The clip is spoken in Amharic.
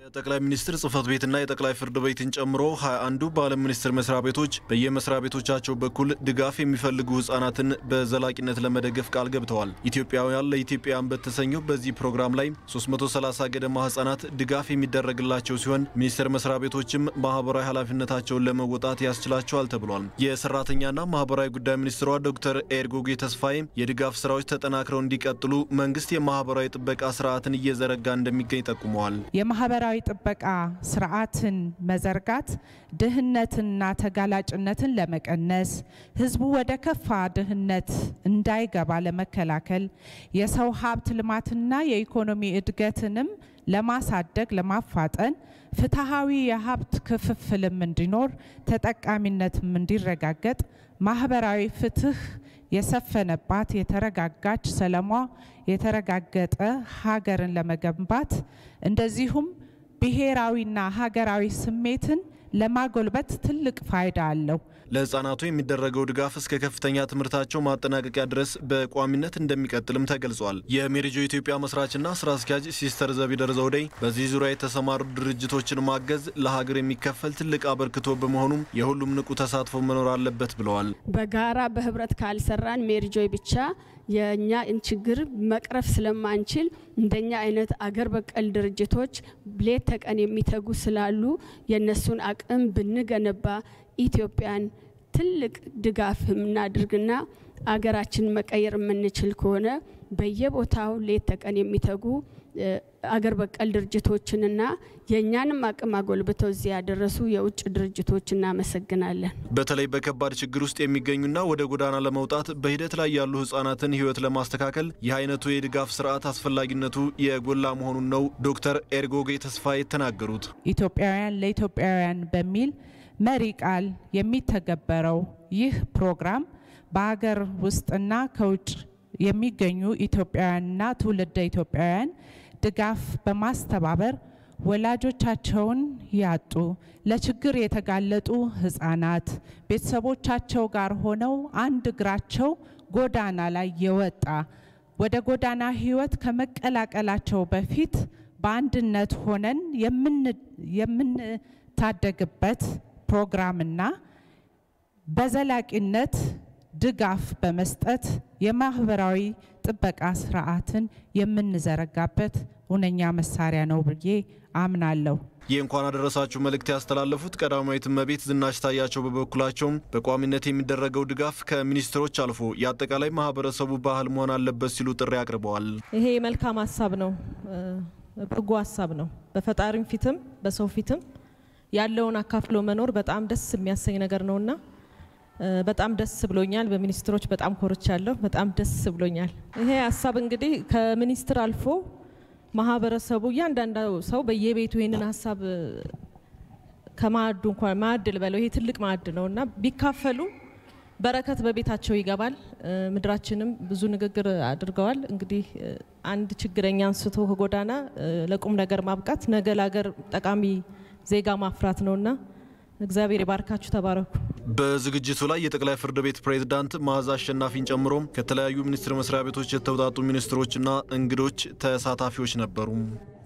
የጠቅላይ ሚኒስትር ጽህፈት ቤትና የጠቅላይ ፍርድ ቤትን ጨምሮ 21ዱ በዓለም ሚኒስቴር መስሪያ ቤቶች በየመስሪያ ቤቶቻቸው በኩል ድጋፍ የሚፈልጉ ህጻናትን በዘላቂነት ለመደገፍ ቃል ገብተዋል። ኢትዮጵያውያን ለኢትዮጵያውያን በተሰኘው በዚህ ፕሮግራም ላይ 330 ገደማ ህጻናት ድጋፍ የሚደረግላቸው ሲሆን ሚኒስቴር መስሪያ ቤቶችም ማህበራዊ ኃላፊነታቸውን ለመወጣት ያስችላቸዋል ተብሏል። የሰራተኛና ማህበራዊ ጉዳይ ሚኒስትሯ ዶክተር ኤርጎጌ ተስፋዬ የድጋፍ ስራዎች ተጠናክረው እንዲቀጥሉ መንግስት የማህበራዊ ጥበቃ ስርዓትን እየዘረጋ እንደሚገኝ ጠቁመዋል። የማህበራዊ ጥበቃ ስርዓትን መዘርጋት ድህነትንና ተጋላጭነትን ለመቀነስ ህዝቡ ወደ ከፋ ድህነት እንዳይገባ ለመከላከል የሰው ሀብት ልማትና የኢኮኖሚ እድገትንም ለማሳደግ ለማፋጠን ፍትሐዊ የሀብት ክፍፍልም እንዲኖር ተጠቃሚነትም እንዲረጋገጥ ማህበራዊ ፍትህ የሰፈነባት የተረጋጋች ሰላሟ የተረጋገጠ ሀገርን ለመገንባት እንደዚሁም ብሔራዊና ሀገራዊ ስሜትን ለማጎልበት ትልቅ ፋይዳ አለው። ለህፃናቱ የሚደረገው ድጋፍ እስከ ከፍተኛ ትምህርታቸው ማጠናቀቂያ ድረስ በቋሚነት እንደሚቀጥልም ተገልጿል። የሜሪጆ ኢትዮጵያ መስራችና ስራ አስኪያጅ ሲስተር ዘቢደር ዘውዴ በዚህ ዙሪያ የተሰማሩ ድርጅቶችን ማገዝ ለሀገር የሚከፈል ትልቅ አበርክቶ በመሆኑም የሁሉም ንቁ ተሳትፎ መኖር አለበት ብለዋል። በጋራ በህብረት ካልሰራን ሜሪጆይ ብቻ የእኛ ችግር መቅረፍ ስለማንችል እንደኛ አይነት አገር በቀል ድርጅቶች ሌት ተቀን የሚተጉ ስላሉ የእነሱን አቅም ብንገነባ ኢትዮጵያን ትልቅ ድጋፍ የምናድርግና አገራችን መቀየር የምንችል ከሆነ በየቦታው ሌት ተቀን የሚተጉ አገር በቀል ድርጅቶችንና የእኛንም አቅም አጎልብተው እዚህ ያደረሱ የውጭ ድርጅቶች እናመሰግናለን። በተለይ በከባድ ችግር ውስጥ የሚገኙና ወደ ጎዳና ለመውጣት በሂደት ላይ ያሉ ህጻናትን ህይወት ለማስተካከል ይህ አይነቱ የድጋፍ ስርዓት አስፈላጊነቱ የጎላ መሆኑን ነው ዶክተር ኤርጎጌ ተስፋ የተናገሩት። ኢትዮጵያውያን ለኢትዮጵያውያን በሚል መሪ ቃል የሚተገበረው ይህ ፕሮግራም በሀገር ውስጥና ከውጭ የሚገኙ ኢትዮጵያውያንና ትውልደ ኢትዮጵያውያን ድጋፍ በማስተባበር ወላጆቻቸውን ያጡ ለችግር የተጋለጡ ህጻናት ቤተሰቦቻቸው ጋር ሆነው አንድ እግራቸው ጎዳና ላይ የወጣ ወደ ጎዳና ህይወት ከመቀላቀላቸው በፊት በአንድነት ሆነን የምንታደግበት ፕሮግራምና በዘላቂነት ድጋፍ በመስጠት የማህበራዊ ጥበቃ ስርዓትን የምንዘረጋበት ሁነኛ መሳሪያ ነው ብዬ አምናለሁ። ይህ እንኳን አደረሳችሁ መልእክት ያስተላለፉት ቀዳማዊት እመቤት ዝናሽ ታያቸው በበኩላቸውም በቋሚነት የሚደረገው ድጋፍ ከሚኒስትሮች አልፎ የአጠቃላይ ማህበረሰቡ ባህል መሆን አለበት ሲሉ ጥሪ አቅርበዋል። ይሄ መልካም ሀሳብ ነው፣ በጎ ሀሳብ ነው። በፈጣሪም ፊትም በሰው ፊትም ያለውን አካፍሎ መኖር በጣም ደስ የሚያሰኝ ነገር ነውና በጣም ደስ ብሎኛል። በሚኒስትሮች በጣም ኮርቻለሁ። በጣም ደስ ብሎኛል። ይሄ ሀሳብ እንግዲህ ከሚኒስትር አልፎ ማህበረሰቡ እያንዳንዱ ሰው በየቤቱ ይህንን ሀሳብ ከማዕዱ እንኳን ማዕድ ልበለው ይሄ ትልቅ ማዕድ ነው እና ቢካፈሉ በረከት በቤታቸው ይገባል። ምድራችንም ብዙ ንግግር አድርገዋል። እንግዲህ አንድ ችግረኛ አንስቶ ከጎዳና ለቁም ነገር ማብቃት ነገ ለሀገር ጠቃሚ ዜጋ ማፍራት ነውና እግዚአብሔር የባርካችሁ። ተባረኩ። በዝግጅቱ ላይ የጠቅላይ ፍርድ ቤት ፕሬዝዳንት መዓዛ አሸናፊን ጨምሮ ከተለያዩ ሚኒስቴር መስሪያ ቤቶች የተውጣጡ ሚኒስትሮችና እንግዶች ተሳታፊዎች ነበሩ።